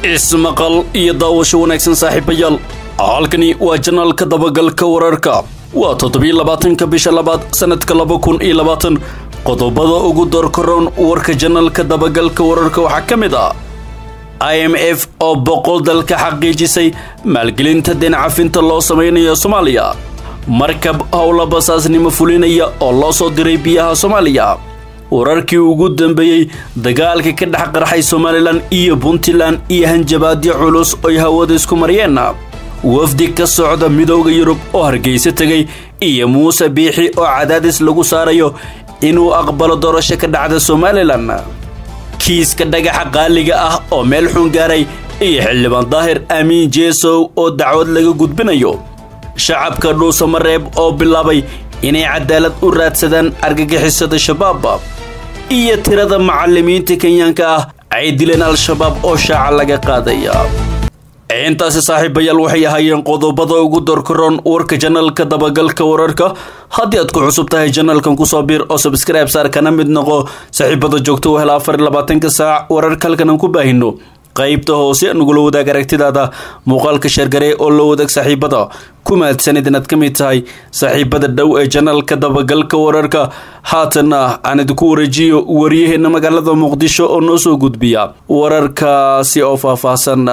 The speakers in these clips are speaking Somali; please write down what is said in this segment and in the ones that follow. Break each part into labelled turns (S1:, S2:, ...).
S1: ismaqal iyo daawasho wanaagsan saaxiibayaal halkani waa janaalka dabagalka wararka waa toddobiyo labaatanka bisha labaad sanadka laba kun iyo labaatan qodobada ugu doorkaroon warka janaalka dabagalka wararka waxaa ka mid ah i m f oo boqol dal ka xaqiijisay maalgelinta deencafinta loo samaynayo soomaaliya markab howla basaasnimo fulinaya oo loo soo diray biyaha soomaaliya wararkii ugu dambeeyey dagaalka ka dhex qarxay somalilan iyo puntland iyo hanjabaadyo culus oy hawada isku mariyeen wafdi ka socda midooda yurub oo hargeysa tegay iyo muuse biixi oo cadaadis lagu saarayo inuu aqbalo doorasho ka dhacda somalilan kiiska dhagaxa qaaliga ah oo meel xun gaaray iyo xildhibaan daahir amiin jeesow oo dacwad laga gudbinayo shacabka dhuusamareeb oo bilaabay inay cadaalad u raadsadaan argagixisada shabaab iyo tirada macallimiinta kenyaanka ah ay dileen al-shabaab oo shaaca laga qaadaya intaasi saaxiibayaal waxay ahaayeen qodobada ugu dorkaroon warka janaalka dabagalka wararka haddii aad ku cusub tahay janaalkan kusoo biir oo sabskribe saar kana mid noqo saaxiibada joogto u hela afar iyo labaatanka saac wararka halkan aan ku baahino qaybta hoose nagula wadaag aragtidaada muuqaalka sheergaree oo la wadaag saaxiibada ku mahadsanid inaad ka mid tahay saaxiibada dhow ee janaalka dabagalka wararka haatanna aan idinku wareejiyo waryaheena magaalada muqdisho oo noo soo gudbiya wararkaasi oo faahfaahsan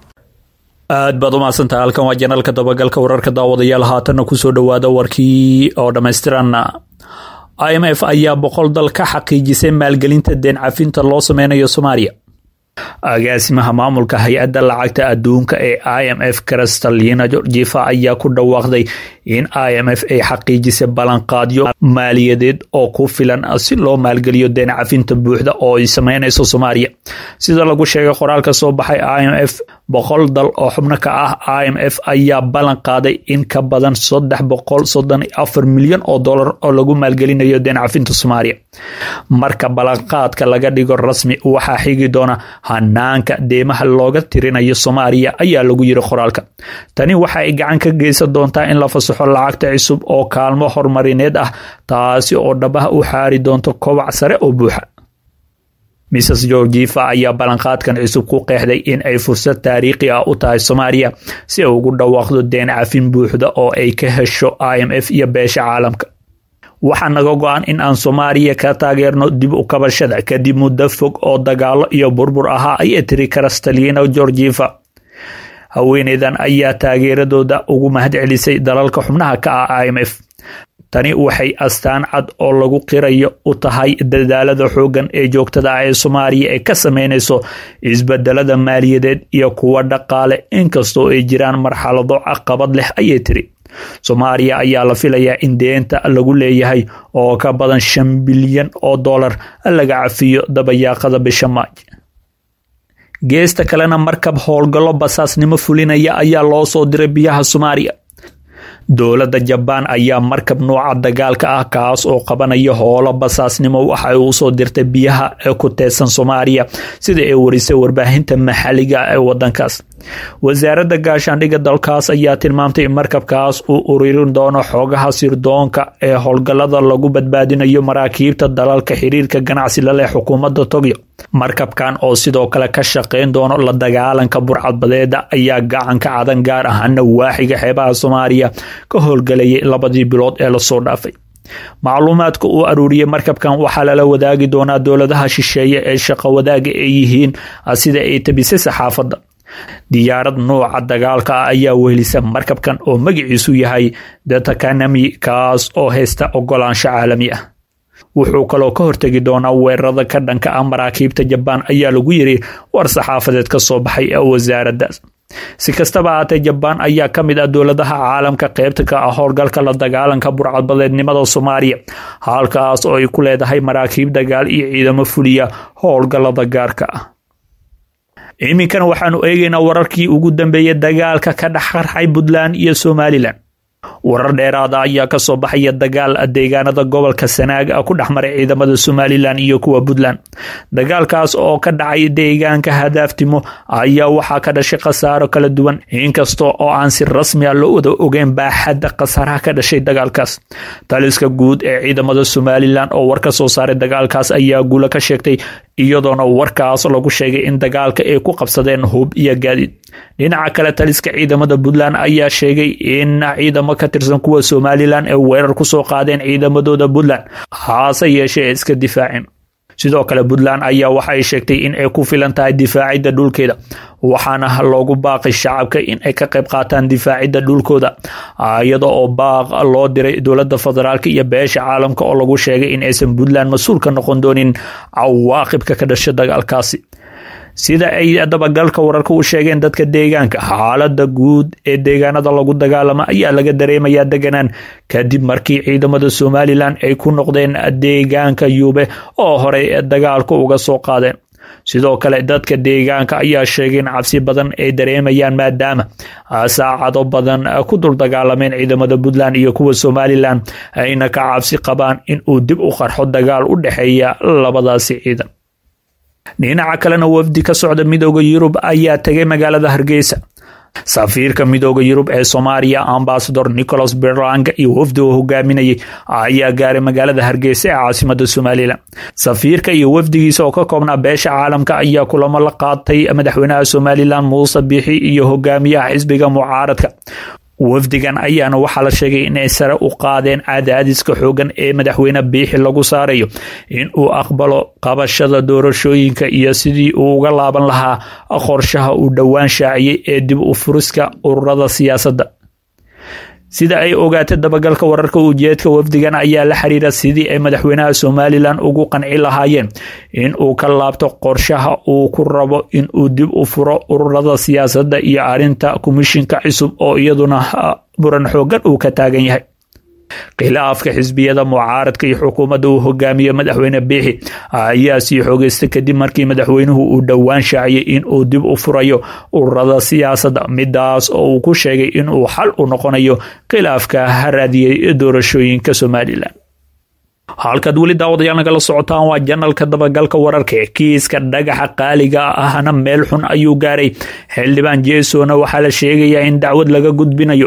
S2: aad baad umahadsantahay halkan waa janaalka dabagalka wararka daawadayaal haatanna kusoo dhowaada warkii oo dhammaystiran i m f ayaa boqol dal ka xaqiijisay maalgelinta deen cafinta loo sameynayo soomaaliya agaasimaha maamulka hay-adda lacagta adduunka ee i m f kristalina georgifa ayaa ku dhawaaqday in i m f ay xaqiijisay ballanqaadyo maaliyadeed oo ku filan si loo maalgeliyo deen cafinta buuxda oo ay sameynayso soomaaliya sida lagu sheegay qoraal ka soo baxay i m f boqol dal oo xubno ka ah i m f ayaa ballan qaaday in ka badan saddex boqol soddon iyo afar milyan oo dollar oo lagu maalgelinayo deen cafinta soomaaliya marka ballanqaadka laga dhigo rasmi waxaa xigi doona hanaanka deemaha looga tirinayo soomaaliya ayaa lagu yiri qoraalka tani waxa ay gacan ka geysan doontaa in la fasaxo lacagta cusub oo kaalmo horumarineed ah taasi oo dhabaha u xaari doonto kobac sare oo buuxa mrs georgifa ayaa ballanqaadkan cusub ku qeexday in ay fursad taariikhi ah u tahay soomaaliya si ay ugu dhawaaqdo deen cafin buuxda oo ay ka hesho i m f iyo beesha caalamka waxaa naga go-an in aan soomaaliya ka taageerno dib u kabashada kadib muddo fog oo dagaalo iyo burbur ahaa ayay tiri kristalina georgifa haweeneydan ayaa taageeradooda ugu mahad celisay dalalka xubnaha ka ah i m f tani waxay astaan cad oo lagu qirayo u tahay dadaalada xooggan ee joogtada ah ee soomaaliya ee ka sameynayso isbedelada maaliyadeed iyo kuwa dhaqaale inkastoo ay jiraan marxalado caqabad leh ayay tiri soomaaliya ayaa la filayaa in deenta lagu leeyahay oo ka badan shan bilyan oo dollar laga cafiyo dabayaaqada bisha maaj geesta kalena markab howlgallo basaasnimo fulinaya ayaa loo soo diray biyaha soomaaliya dowladda jabaan ayaa markab nooca dagaalka ah kaas oo qabanaya howlo basaasnimo waxa ay usoo dirtay biyaha ee ku teedsan soomaaliya sida ay warisay warbaahinta maxalliga ee wadankaas wasaaradda gaashaandhigga dalkaas ayaa tilmaamtay in markabkaas uu ururin doono xoogaha sirdoonka ee howlgallada lagu badbaadinayo maraakiibta dalalka xiriirka ganacsi laleh xukuumadda togyo markabkan oo sidoo kale ka shaqeyn doono la dagaalanka burcadbadeeda ayaa gacanka cadan gaar ahaana waaxiga xeebaha soomaaliya ka howlgalayay labadii bilood ee lasoo dhaafay macluumaadka uu aruuriyey markabkan waxaa lala wadaagi doonaa dowladaha shisheeye ee shaqo wadaaga ay yihiin sida ay tabisay saxaafadda diyaarad nuuca dagaalka ah ayaa wehelisa markabkan oo magaciisu yahay datakanami kaas oo haysta ogolaansho caalami ah wuxuu kaloo ka hortegi doonaa weerarada ka dhanka ah maraakiibta jabaan ayaa lagu yiri war saxaafadeed ka soo baxay ee wasaaraddaas si kastaba ahaatee jabaan ayaa ka mid ah dowladaha caalamka qeybta ka ah howlgalka la dagaalanka burcadbadeednimada soomaaliya halkaas oo ay ku leedahay maraakiib dagaal iyo ciidamo fuliya howlgallada gaarka ah iminkana waxaanu eegaynaa wararkii ugu dambeeyey dagaalka ka dhex qarxay puntland iyo somalilan warar dheeraada ayaa kasoo baxaya dagaal deegaanada gobolka sanaag ku dhexmaray ciidamada somalilan iyo kuwa puntland dagaalkaas oo ka dhacay deegaanka hadaaftimo ayaa waxaa ka dhashay khasaaro kala duwan inkasta oo aan si rasmi a loo wada ogeyn baaxadda khasaaraha ka dhashay dagaalkaas taliska guud ee ciidamada somalilan oo war ka soo saaray dagaalkaas ayaa guulo ka sheegtay iyadoona warkaas lagu sheegay in dagaalka ay ku qabsadeen hub iyo gaadiid dhinaca kale taliska ciidamada puntland ayaa sheegay in ciidamo ka tirsan kuwa somalilan ay weerar ku soo qaadeen ciidamadooda puntland haase yeeshee ay iska difaaceen sidoo kale puntland ayaa waxa ay sheegtay in ay ku filan tahay difaacidda dhulkeeda waxaana loogu baaqay shacabka in ay ka qayb qaataan difaacidda dhulkooda iyada oo baaq loo diray dowladda federaalk iyo beesha caalamka oo lagu sheegay in aysan puntland mas-uul ka noqon doonin cawaaqibka ka dhasha dagaalkaasi sida ay dabagalka wararka u sheegeen dadka deegaanka xaalada guud ee deegaanada lagu dagaalamo ayaa laga dareemayaa deganaan kadib markii ciidamada somalilan ay ku noqdeen deegaanka yuube oo horey dagaalka uga soo qaadeen sidoo kale dadka deegaanka ayaa sheegay in cabsi badan ay dareemayaan maadaama saacado badan ku dul dagaalameen ciidamada puntland iyo kuwa somalilan ayna ka cabsi qabaan in uu dib u qarxo dagaal u dhexeeya labadaasi ciidan dhinaca kalena wafdi ka socda midooda yurub ayaa tegay magaalada hargeysa safiirka midooda yurub ee soomaaliya ambasador nicholas berlang iyo wafdi oo hogaaminayay ayaa gaaray magaalada hargeysa ee caasimada somalilan safiirka iyo wafdigiisa oo ka koobnaa beesha caalamka ayaa kulamo la qaatay madaxweynaha somalilan muuse biixi iyo hogaamiyaha xisbiga mucaaradka wafdigan ayaana waxaa la sheegay inay sare u qaadeen cadaadiska xoogan ee madaxweyne biixi lagu saarayo in uu aqbalo qabashada doorashooyinka iyo sidii uu uga laaban lahaa qorshaha uu dhowaan shaaciyey ee dib u furiska ururada siyaasadda sida ay ogaatay dabagalka wararka ujeedka wafdigan ayaa la xiriira sidii ay madaxweynaha somalilan ugu qanci lahaayeen in uu ka laabto qorshaha uu ku rabo in uu dib u furo ururada siyaasadda iyo arrinta komishinka cusub oo iyaduna muran xoogan uu ka taagan yahay khilaafka xisbiyada mucaaradka iyo xukuumadda uu hogaamiye madaxweyne biixi ayaa sii xoogeysta kadib markii madaxweynuhu uu dhowaan shaaciyey in uu dib u furayo ururada siyaasadda midaas oo uu ku sheegay inuu xal u noqonayo khilaafka haraadiyey doorashooyinka somalilan halkaad weli daawadayaal nagala socotaan waa janalka dabagalka wararka ee kiiska dhagaxa qaaliga ahna meel xun ayuu gaaray xildhibaan jeesona waxaa la sheegayaa in dacwad laga gudbinayo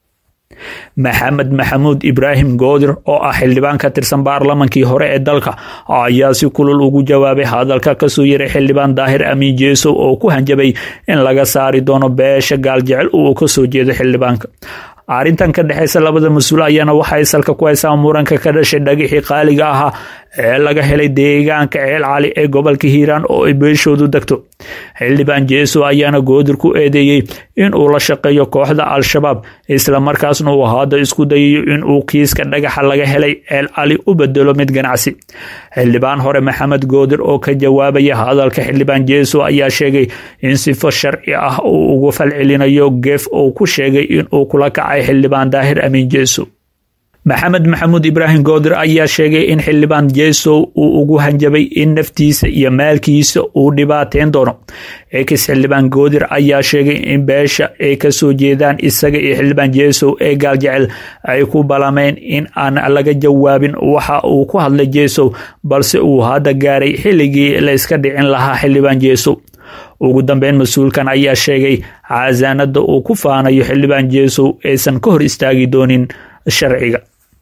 S2: maxamed maxamuud ibraahim goodir oo ah xildhibaan ka tirsan baarlamankii hore ee dalka ayaa si kulul ugu jawaabay hadalka kasoo yaray xildhibaan daahir amiin jeesow oo ku hanjabay in laga saari doono beesha gaaljecel uu kasoo jeedo xildhibaanka arrintan ka dhexeysa labada mas-uul ayaana waxay salka ku haysaa muranka ka dhashay dhagixii qaaliga ahaa ee laga helay deegaanka ceel cali ee gobolka hiiraan oo ay beeshoodu degto xildhibaan jeeso ayaana goodir ku eedeeyey in uu la shaqeeyo kooxda al-shabaab islamarkaasna uu hadda isku dayayo in uu kiiska dhagaxa laga helay ceel cali u bedelo mid ganacsi xildhibaan hore maxamed goodir oo ka jawaabaya hadalka xildhibaan jeeso ayaa sheegay in sifo sharci ah uu ugu falcelinayo geef uu ku sheegay in uu kula kacay xildhibaan daahir amiin jeeso maxamed maxamuud ibraahim goodir ayaa sheegay in xildhibaan jeesow uu ugu hanjabay in naftiisa iyo maalkiisa uu dhibaateyn doono ex xildhibaan goodir ayaa sheegay in beesha ay kasoo jeedaan isaga iyo xildhibaan jeesow ee gaaljecel ay ku balameen in aan laga jawaabin waxa uu ku hadlay jeesow balse uu hadda gaaray xilligii la iska dhicin lahaa xildhibaan jeesow ugu dambeyn mas-uulkan ayaa sheegay casaanada uu ku faanayo xildhibaan jeesow aysan ka hor istaagi doonin sharciga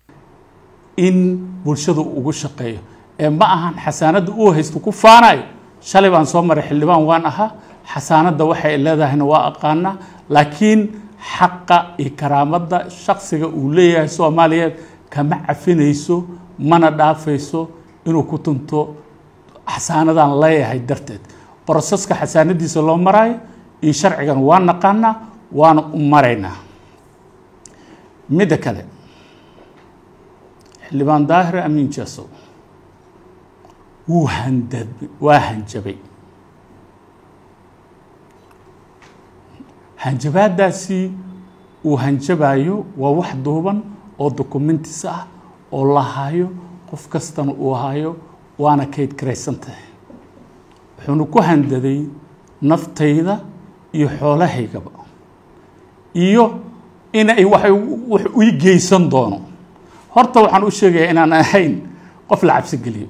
S3: in bulshadu ugu shaqeeyo ee ma ahan xasaanadda uu haysto ku faanayo shalay baan soo maray xildhibaan waan ahaa xasaanadda waxay leedahayna waa aqaanaa laakiin xaqa iyo karaamadda shaksiga uu leeyahay soomaaliyeed kama cafinayso mana dhaafayso inuu ku tunto xasaanadaan leeyahay darteed broseska xasaanadiisa loo maraayo iyo sharcigan waa naqaanaa waana u maraynaa midda kale xildhibaan daahir amiin jasow wuu handab waa hanjabay hanjabaadaasi uu hanjabayo waa wax duuban oo documentis ah oo la hayo qof kastana uu hayo waana kayd garaysan tahay wuxuuna ku handaday naftayda iyo xoolahaygaba iyo inay wax wax ii geysan doono horta waxaan u sheegayaa inaan ahayn qof la cabsi geliyo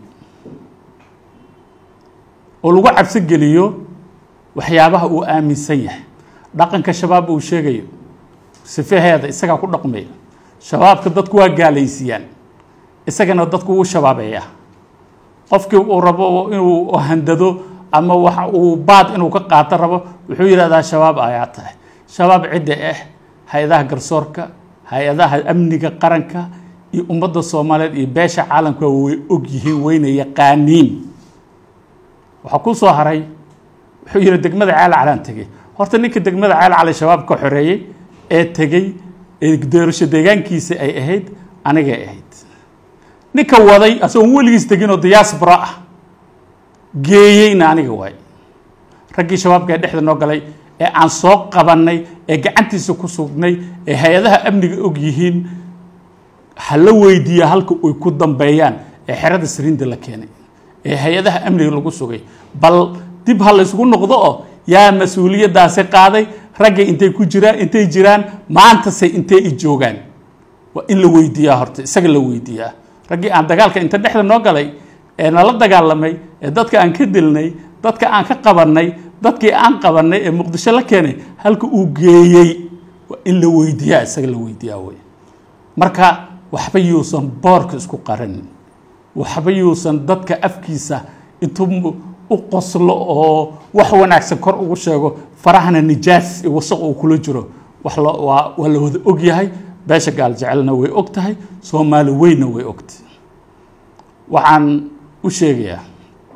S3: oo lagu cabsi geliyo waxyaabaha uu aaminsan yahay dhaqanka shabaab uu sheegayo sifaheeda isagaa ku dhaqmaya shabaabka dadku waa gaalaysiiyaan isagana dadku wuu shabaabeeyaa qofkii uu rabo inuu handado ama wax uu baad inuu ka qaato rabo wuxuu yidhahdaa shabaab ayaa tahay shabaab cidda ah hay-adaha garsoorka hay-adaha amniga qaranka iyo ummadda soomaaliyeed iyo beesha caalamka way og yihiin wayna yaqaaniin waxaa ku soo haray wuxuu yidhi degmada ceel calaan tegey horta ninka degmada ceel cali shabaab ka xoreeyey ee tegey ee doorasho deegaankiisa ay ahayd anigay ahayd ninka waday asagoon weligiis tegin oo diyaasbara ah geeyeyna aniga waay raggii shabaabka ee dhexda noo galay ee aan soo qabannay ee gacantiisa ku sugnay ee hay-adaha amniga og yihiin ha la weydiiya halka ay ku dambeeyaan ee xerada sariinda la keenay ee hay-adaha amniga lagu sugay bal dib ha laysugu noqdo oo yaa mas-uuliyaddaasi qaaday raggay intay ku jiraan intay jiraan maantase intay i joogaan waa in la weydiiyaa horta isaga la weydiiyaa raggii aan dagaalka inta dhexda noo galay ee nala dagaalamay ee dadka aan ka dilnay dadka aan ka qabannay dadkii aan qabannay ee muqdisho la keenay halka uu geeyey waa in la weydiiyaa isaga la weydiiyaa wey marka waxba yuusan boorka isku qaranin waxba yuusan dadka afkiisa intuu u qoslo oo wax wanaagsan kor ugu sheego farahana nijaas iyo wasaq uu kula jiro wax waa waa la wada og yahay beesha gaal jecelna way og tahay soomaali weynna way ogtahay waxaan u sheegayaa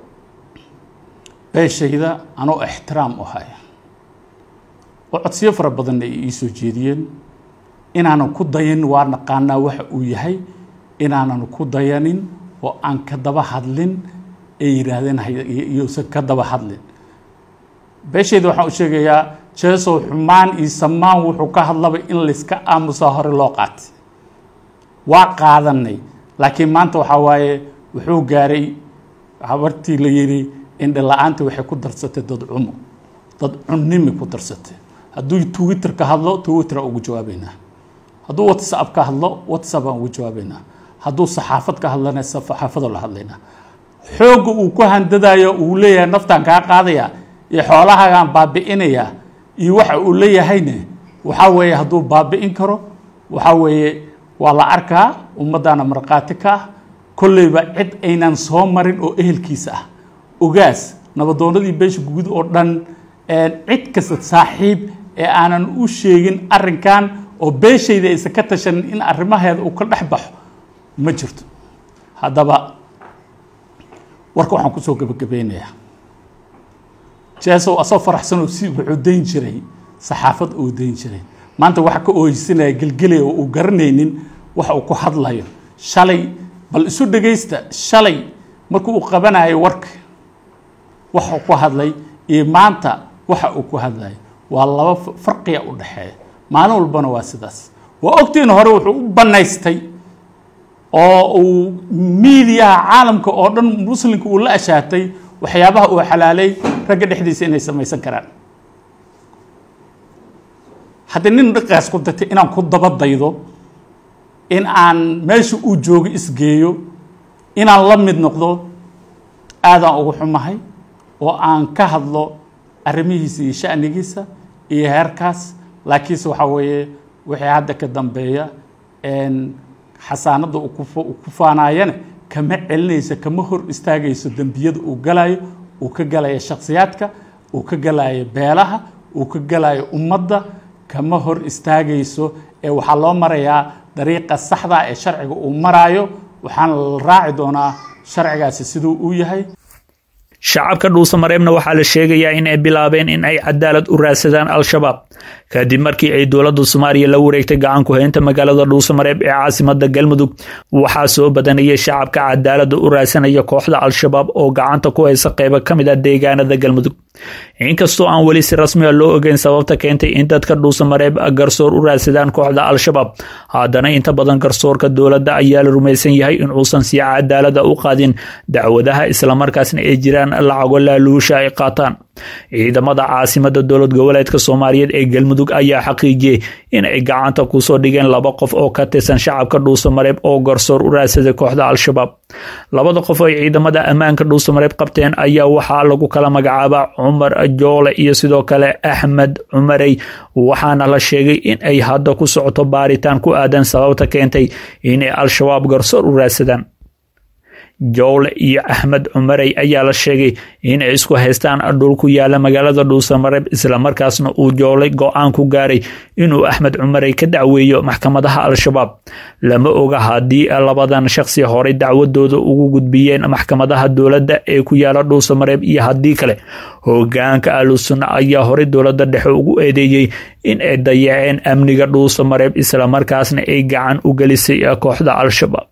S3: beeshayda anoo ixtiraam u haya oo codsiyo fara badanna ay ii soo jeediyeen inaanan ku dayanin waa naqaanaa waxa uu yahay inaanan ku dayanin oo aan ka daba hadlin ay yidhaahdeen iyuusan ka daba hadlin beeshayda waxaan u sheegayaa jeesow xumaan iyo samaan wuxuu ka hadlaba in layska aamusaa hore loo qaatay waa qaadanay laakiin maanta waxaa waaye wuxuu gaaray habartii la yidhi indhala-aanta waxay ku darsatay dad cumo dad cunnimi ku darsatay hadduu twitter ka hadlo twitter aan ugu jawaabeynaa hadduu whatsapp ka hadlo whatsapp aan ugu jawaabeynaa hadduu saxaafad ka hadlana saxaafadoo la hadlaynaa xoogga uu ku handadayo uu leeyahay naftaan kaa qaadaya iyo xoolahaagaan baabi'inayaa iyo waxa uu leeyahayne waxaa weeye hadduu baabi'in karo waxaa weeye waa la arkaa ummaddaana markhaati ka ah kolleyba cid aynan soo marin oo ehelkiisa ah ogaas nabadoonadii beesha guud oo dhan cid kasta saaxiib ee aanan u sheegin arrinkan oo beeshayda aysan ka tashanin in arrimaheeda uu ka dhex baxo ma jirto haddaba warka waxaan kusoo gebagabeynayaa jeesow asoo faraxsanoo si wuxuu dayn jiray saxaafad uu dayn jiray maanta waxa ka ooysinaya gelgelaya oo uu garanaynin waxa uu ku hadlayo shalay bal isu dhegaysta shalay markuu uu qabanayo warka waxa ku hadlay iyo maanta waxa uu ku hadlayo waa laba farqiya u dhexeeya maalin walbana waa sidaas waa ogtiin hore wuxuu u bannaystay oo uu miidiyaha caalamka oo dhan muslimka uu la ashaatay waxyaabaha uu xalaalay ragga dhexdiisa inay samaysan karaan haddii nin dhiqaas ku datay inaan ku daba daydo in aan meesha uu joogo isgeeyo inaan la mid noqdo aadaan ugu xumahay oo aan ka hadlo arrimihiisa iyo sha'nigiisa iyo heerkaas laakiinse waxaa weeye wixii hadda ka dambeeya xasaanadda uu ku faanaayana kama celinayso kama hor istaagayso dembiyada uu galayo uu ka galayo shakhsiyaadka uu ka galayo beelaha uu ka galayo ummadda kama hor istaagayso ee waxaa loo marayaa dariiqa saxda ee sharciga uu maraayo waxaana la raaci doonaa sharcigaasi siduu uu yahay
S2: shacabka dhuusamareebna waxaa la sheegayaa in ay bilaabeen in ay cadaalad u raadsadaan al-shabaab kadib markii ay dowladda soomaaliya la wareegtay gacan ku haynta magaalada dhuusamareeb ee caasimada galmudug waxaa soo badanayay shacabka cadaalada u raadsanaya kooxda al-shabaab oo gacanta ku haysa qeybo ka mid a deegaanada galmudug inkastoo aan weli si rasmiga loo ogeyn sababta keentay in dadka dhuusamareeb garsoor u raadsadaan kooxda al-shabaab haddana inta badan garsoorka dowladda ayaa la rumaysan yahay in uusan si cadaalada u qaadin dacwadaha islamarkaasna ay jiraan jiraan lacago laaluusha ay qaataan ciidamada caasimada dowlad goboleedka soomaaliyeed ee galmudug ayaa xaqiijiyey in ay gacanta kusoo dhigeen laba qof oo ka tirsan shacabka dhuusamareeb oo garsoor u raadsaday kooxda al-shabaab labada qof oo ciidamada ammaanka dhuusamareeb qabteen ayaa waxaa lagu kala magacaabaa cumar joole iyo sidoo kale axmed cumarey waxaana la sheegay in ay hadda ku socoto baaritaan ku aadan sababta keentay inay al-shabaab garsoor u raadsadaan jowle iyo axmed cumarey ayaa la sheegay inay isku haystaan dhul ku yaala magaalada dhuusamareeb islamarkaasna uu joolay go-aan ku gaaray inuu axmed cumarey ka dacweeyo maxkamadaha al-shabaab lama oga haddii labadan shaqsi horey dacwadooda ugu gudbiyeen maxkamadaha dowladda ee ku yaala dhuusamareeb iyo haddii kale hogaanka ahlusunna ayaa horey dowladda dhexe ugu eedeeyey in ay dayaceen amniga dhuusamareeb islamarkaasna ay gacan u gelisay kooxda al-shabaab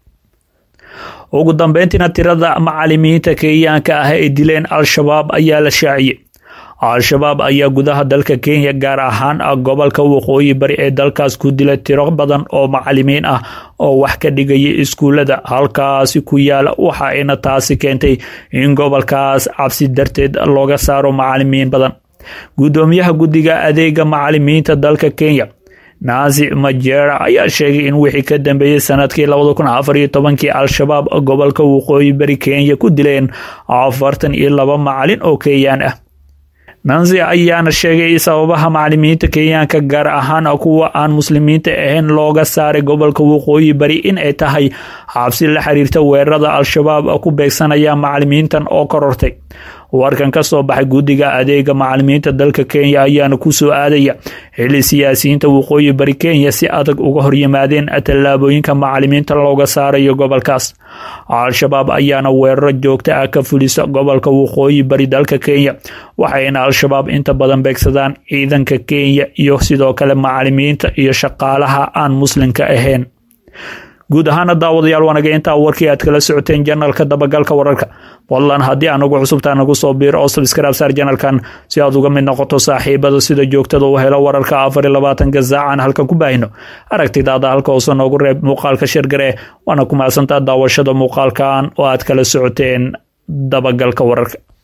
S2: ugu dambeyntiina tirada macalimiinta kenyaanka ah ay dileen al-shabaab ayaa la shaaciyey al-shabaab ayaa gudaha dalka kenya gaar ahaan gobolka waqooyi bari ee dalkaas ku dilay tiro badan oo macalimiin ah oo wax ka dhigaya iskuullada halkaasi ku yaala waxa ayna taasi keentay in gobolkaas cabsi darteed looga saaro macalimiin badan guddoomiyaha guddiga adeega macalimiinta dalka kenya naasi majera ayaa sheegay in wixii ka dambeeyey sanadkii labada kun afar iyo tobankii al-shabaab gobolka waqooyi bari kenya ku dileen afartan iyo laba macalin oo kenyaan ah nansi ayaana sheegay sababaha macalimiinta kenyaanka gaar ahaan kuwa aan muslimiinta ahayn looga saaray gobolka waqooyi bari in ay tahay xabsi la xiriirta weerarada al-shabaab ku beegsanaya macalimiintan oo korortay warkan ka soo baxay guddiga adeega macalimiinta dalka kenya ayaana ku soo aadaya xili siyaasiyiinta waqooyi bari kenya si adag uga horyimaadeen tallaabooyinka macalimiinta looga saarayo gobolkaas al-shabaab ayaana weeraro joogta ah ka fulisa gobolka waqooyi bari dalka kenya waxayna al-shabaab inta badan beegsadaan ciidanka kenya iyo sidoo kale macalimiinta iyo shaqaalaha aan muslimka ahayn guud ahaana daawadayaal wanaga intaa warkii aad kala socoteen janalka dabagalka wararka fadlan haddii aanagu cusubtaa nagu soo biiro oo sabskraib saar janalkan si aad uga mid noqoto saaxiibada sida joogtada u helo wararka afar iyo labaatanka saacan halkan ku baahino aragtidaada halka hoose noogu reeb muuqaalka shirgare waana ku mahadsantaa daawashada muuqaalkan oo aad kala socoteen dabagalka wararka